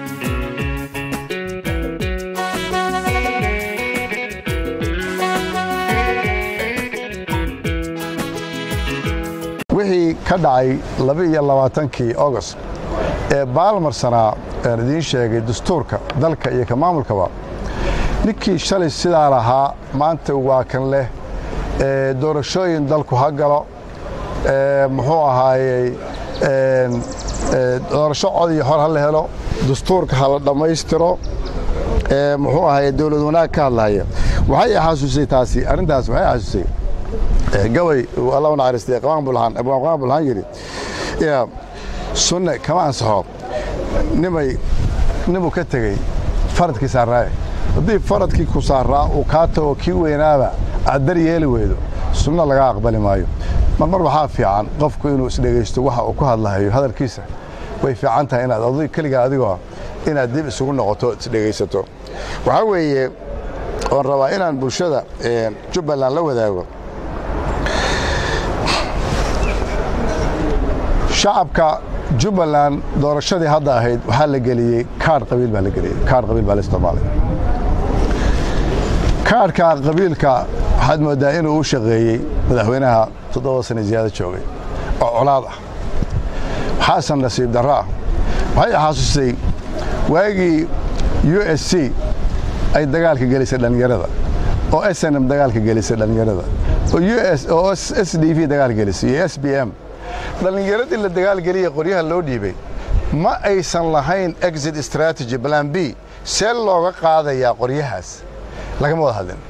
wixii ka dhacay laba-iyo labaatankii august ee baalmarsanaa aan idiin sheegay dastuurka dalka iyo ka maamulkaba ninkii shalay sidaa lahaa maanta waa kan leh doorashooyin dalku ha galo muxuu ahaayey doorasho cod iyo hor ha la helo dastuurka ha la dhammaystiro muxuu ahaye dowlad wanaag ka hadlahaya waxay xasuusay taasi arrintaas waxay xasuusay gabay alla u naxariistay qabaan bulhaan abwaan qabaan bulhaan yidhi yaa sunne kama ansaxo nimay nimuu ka tegey faradkii saarraaye haddii faradkii ku saarraa uu kaa tago kii weynaaba aad dar yeeli weydo sunno laga aqbali maayo marmar waxaa fiican qofku inuu isdhegaysto waxa uu ku hadlahayo hadalkiisa way fiican tahay inaad ad keligaa adigoo inaad dib isugu noqoto isdhegaysato waxaa weeye oon rabaa inaan bulshada jubbaland la wadaago shacabka jubbaland doorashadii hadda ahayd waxaa la geliyey kaadh qabiil baa la geliyey kaadh qabiil baa la isticmaalay kaadhka qabiilka waxaad mooddaa inuu u shaqeeyey madaxweynaha toddoba sane ziyaado joogay oo colaad ah xasan nasiib darro ah waxay xasuusay waagii u s c ay dagaalka gelisay dhallinyarada oo s n m dagaalka gelisay dhallinyarada oo s d v dagaal gelisay iyo s b m dhallinyaradii la dagaalgeliya qoryaha loo dhiibay ma aysan lahayn exit strategy plan b see looga qaadayaa qoryahaas lagama wada hadlin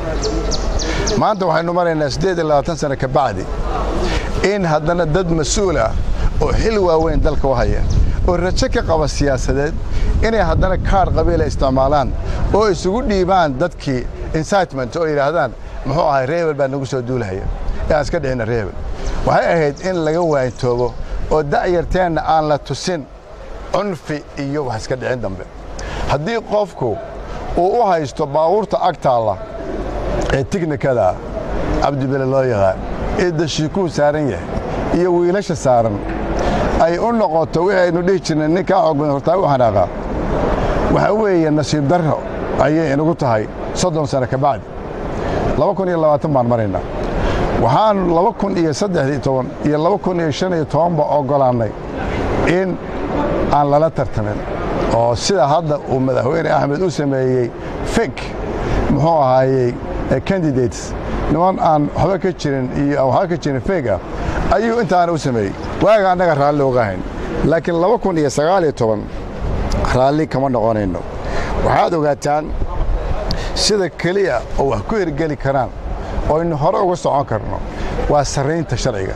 maanta waxaynu maraynaa siddeed iyo labaatan sano ka bacdi in haddana dad mas-uul ah oo xil waaweyn dalka u haya oo rajo ka qaba siyaasadeed inay haddana kaadh qabiila isticmaalaan oo isugu dhiibaan dadkii incitement oo yidhaahdaan muxuu ahay reebel baa nagu soo duulahaya ee aan iska dhicina reebel waxay ahayd in laga waantoobo oo da'yarteenna aan la tusin cunfi iyo wax iska dhicin dambe haddii qofku uu u haysto baabuurta agtaalla ee tiknikadaa cabdibele loo yaqaan ee dashiikuu saaran yahay iyo wiilasha saaran ay u noqoto wixii aynu dhihi jirnay nin kaa xoog badan hortaa u xanaaqaa waxaa weeye nasiib darro ayay inagu tahay soddon sano ka bacdi laba kun iyo labaatan baan maraynaa waxaan laba kun iyo saddexdii toban iyo laba kun iyo shan iyo tobanba oggolaannay in aan lala tartamin oo sida hadda uu madaxweyne axmed u sameeyey fek muxuu ahaayey candidates niman aan waxba ka jirin iyo aan waxba ka jirin feg ah ayuu intaana u sameeyey waaga annaga raalli oga hayn laakiin laba kun iyo sagaal iyo toban raalli kama noqonayno waxaad ogaataan sida keliya oo wax ku hirgeli karaan oo aynu hore uga socon karno waa sarraynta sharciga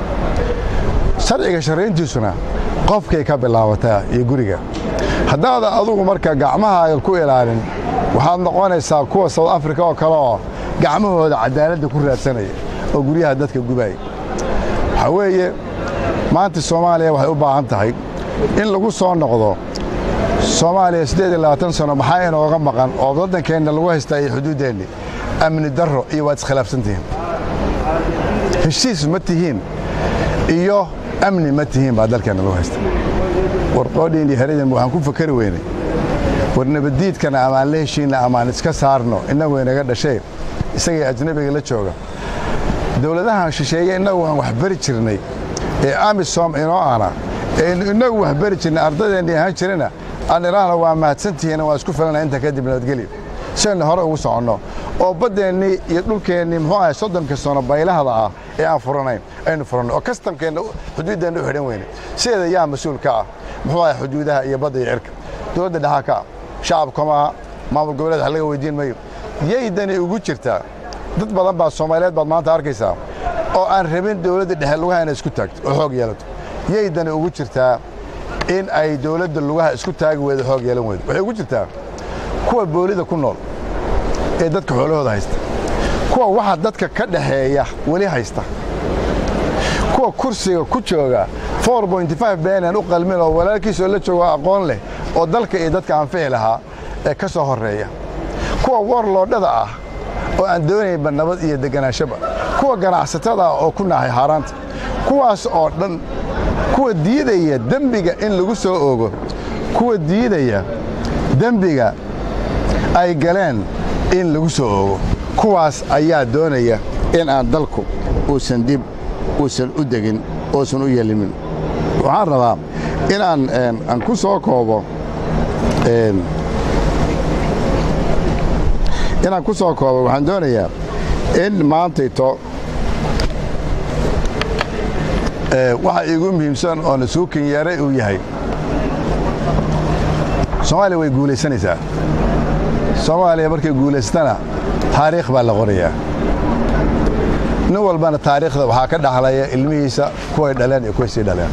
sharciga sharrayntiisuna qofkay ka bilaabataa iyo guriga haddaadan adugu marka gacmahaaga ku ilaalin waxaad noqonaysaa kuwa south africa oo kale oo gacmahooda cadaaladda ku raadsanaya oo guryaha dadka gubaya waxaa weeye maanta soomaaliya waxay u baahan tahay in lagu soo noqdo soomaaliya siddeed iyo labaatan sano maxaa inooga maqan oo waddankeenna lagu haystaa iyo xuduuddeenni amni darro iyo waad iskhilaafsan tihiin heshiis ma tihiin iyo amni ma tihiin baa dalkeenna lagu haysta war qoodhiin iyo heradan waxaan ku fakari weynay war nabaddiidkana amaan la heshiinna amaan iska saarno innagu inaga dhashee isagii ajnabiga la jooga dowladahan shisheeye innagu aan wax bari jirnay ee amisom inoo ana ee innagu wax bari jirnay ardadeenni ahaan jirana aan idhaahno waa mahadsantihiin waa isku filana inta kadib nabadgelyo si aynu hore ugu soconno oo baddeennii iyo dhulkeennii muxuu ahay soddonka sano baylahda ah ee aan furanayn aynu furanno oo kastamkeenna xuduuddeenna u xidhan weyne sideeda yaa mas-uul ka ah muxuu ahay xuduudaha iyo badda iyo cirka dowladda dhexaa ka ah shacabka maaha maamul goboleed wax laga weydiin mayo yaydani ugu jirtaa dad badan baa soomaaliyeed baad maanta arkaysaa oo aan rabin dowladda dhexe lugaha inay isku taagto oo xoog yeelato yaydani ugu jirtaa in ay dowladda lugaha isku taagi weydo xoog yeelan weydo waxay ugu jirtaa kuwa boolida ku nool ee dadka xoolahooda haysta kuwa waxa dadka ka dhaxeeya weli haysta kuwa kursiga ku jooga beenan u qalmin oo walaalkiisoo la joogo aqoon leh oo dalka iyo dadka anfici lahaa ee ka soo horreeya kuwa warloodhada ah oo aan doonaynba nabad iyo degganaashaba kuwa ganacsatada ah oo ku naahay haaraanta kuwaas oo dhan kuwa diidaya dembiga in lagu soo oogo kuwa diidaya dembiga ay galeen in lagu soo oogo kuwaas ayaa doonaya in aan dalku uusan dib uusan u degin uusan u yelimin waxaan rabaa inaan aan ku soo koobo inaan ku soo koobo waxaan doonayaa in maantayto waxa iigu muhiimsan oo nasuukin yeeray uu yahay soomaaliya way guulaysanaysaa soomaaliya markay guulaystana taariikh baa la qorayaa nin walbana taariikhda waxaa ka dhaxlaya ilmihiisa kuway dhaleen iyo kuway sii dhaleen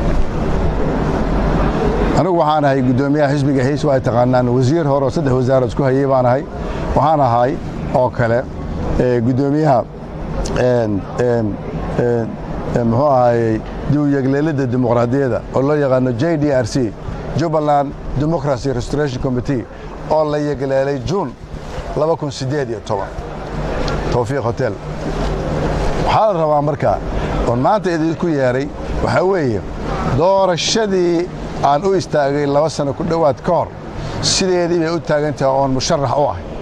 anigu waxaan ahay guddoomiyaha xisbiga hays waa ay taqaanaan wasiir hore oo saddex wasaarood isku hayey baan ahay waxaan ahay oo kale guddoomiyaha muxuu ahayey diwyegleelidda dimuqraadiyadda oo loo yaqaano j d r c jubbaland democracy restoration committee oo la yegleelay juun towfiiq hotel waxaa la rabaa markaa oon maanta idinku yeedhay waxaa weeye doorashadii aan u istaagay laba sano ku dhowaad ka hor sideedii bay u taagan tahay oon musharax u ahay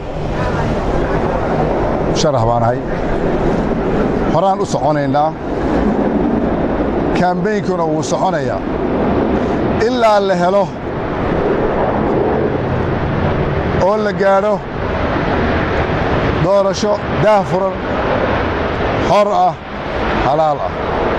musharax baan ahay horaan u soconaynaa kaambeynkuna wuu soconayaa ilaa la helo oo la gaadho doorasho daahfuran xor ah halaal ah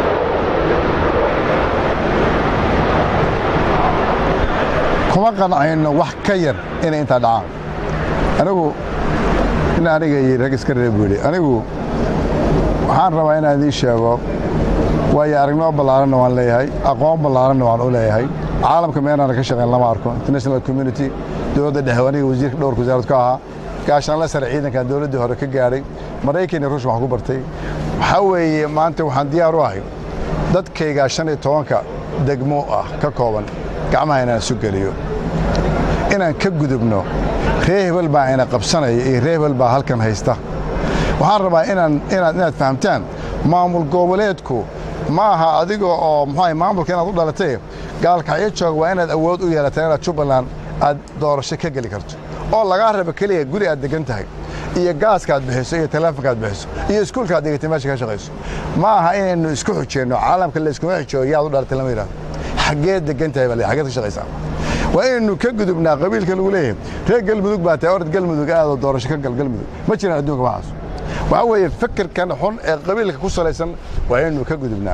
kuma qancayno wax ka yar inay intaa dhacaan anigu in aniga iyo rag iska reeb weli anigu waxaan rabaa inaan idiin sheego waayo aragnimo ballaaranna waan leeyahay aqoon ballaaranna waan u leeyahay caalamka meenaana ka shaqayn lama arko international community dowladda dhexe aniga wasiirka dhowrka wasaarad ka ahaa gaashaanla sare ciidankan dowladdii hore ka gaadhay maraykan iyo ruush waxaan ku bartay waxaa weeye maanta waxaan diyaar u ahay dadkaygaa shan iyo tobanka degmo ah ka kooban gacmaha inaan isu geliyo inaan ka gudubno ree hebel baa ina qabsanaya iyo ree hebel baa halkan haysta waxaan rabaa inaan inaad inaad fahamtaan maamul goboleedku ma aha adiga oo muxuu maamulka inaad u dhalatay gaalkacyo joog waa inaad awood u yeelataa inaad jubbaland aad doorasho ka geli karto oo lagaa rabo keliya guri aad degan tahay iyo gaaska aad bixiso iyo teleefonka aad bixiso iyo iskuulka aad degatay meesha ka shaqayso ma aha inaynu isku xujeenno caalamka la iskuma xijoogo yaad u dhalatay lama yidhahdo xaggeed degan tahay baa xaggeed ka shaqaysaa waa inaynu ka gudubnaa qabiilka lagu leeyahay reer galmudug baa tahay orad galmudug aadoo doorasho ka gal galmudug ma jiraan adduunka waxaas waxaa weeye fikirkan xun ee qabiilka ku salaysan waa inaynu ka gudubnaa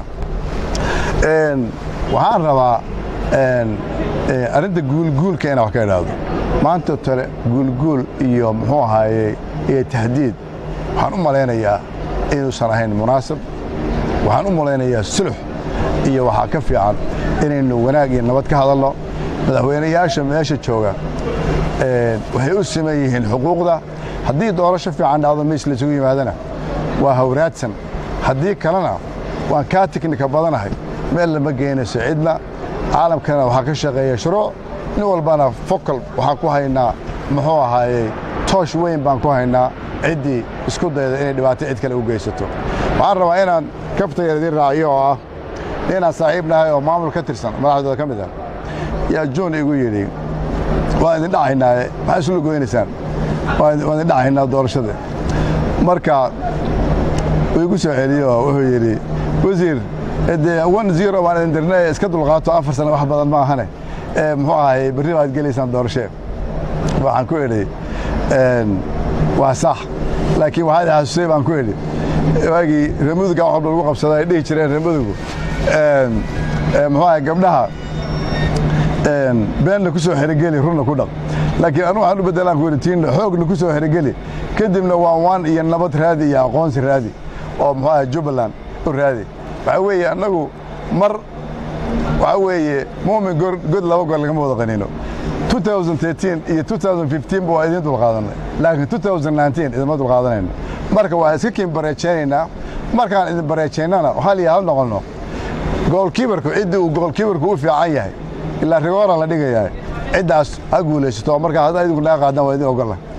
waxaan rabaa arrinta guulguulka inaan wax ka idhaahdo maanta tale guulguul iyo muxuu ahaaye iyo tahdiid waxaan u malaynayaa inuusan ahayn munaasib waxaan u malaynayaa sulux iyo waxaa ka fiican inaynu wanaag iyo nabad ka hadalno madaxweynayaasha meesha jooga waxay u siman yihiin xuquuqda haddii doorasho fiican dhacdo miis laysugu yimaadana waa hawraadsan haddii kalena waan kaa tiknika badanahay meel lama geynayso cidna caalamkana waxaa ka shaqeeya shuruuc nin walbana fokal waxaan ku haynaa muxuu ahaayey toosh weyn baan ku haynaa ciddii isku dayda inay dhibaato cid kale u geysato waxaan rabaa inaan kabtayar idiin raaciyo oo ah inaan saaxiib nahay oo maamul ka tirsan madaxdooda ka mid ah yaa juun igu yidhi waan idin dhacaynaaye maxaa isula goynaysaan waan idin dhacaynaa doorashada marka uu igu soo celiyo oo wuxuu yidhi wasiir dee one zero baan idin dirnay iska dulqaato afar sano wax badan ma ahane muxuu ahay berri baad gelaysaan doorashee waxaan ku idhi waa sax laakiin waxaad xasusay baan ku idhi waagii reemuduga wax walba lagu qabsada ay dhihi jireen reemudugu muxuu ahay gabdhaha beenna ku soo xerogeli runna ku dhaq laakiin anu waxaan u beddelaan ku idhi tiinna xoogna ku soo xerogeli kadibna waan waan iyo nabad raadi iyo aqoonsi raadi oo muxuu ahay jubbaland u raadi waxaa weeye annagu mar waxaa weeye muumin god laba goor lagama wada qaniino 2013 iyo 2015 ba waa idiin dulqaadanay laakiin 2019 idinma dulqaadanayno marka waa iska kiin bareejaynaynaa markaan idin bareejaynana hal iyo hal noqonno goolkiibarku ciddii uu goolkiibarku u fiican yahay ilaa rigoora la dhigayaa ciddaas ha guulaysato markaa haddaa idinku naga qaadaan waa idin ogolla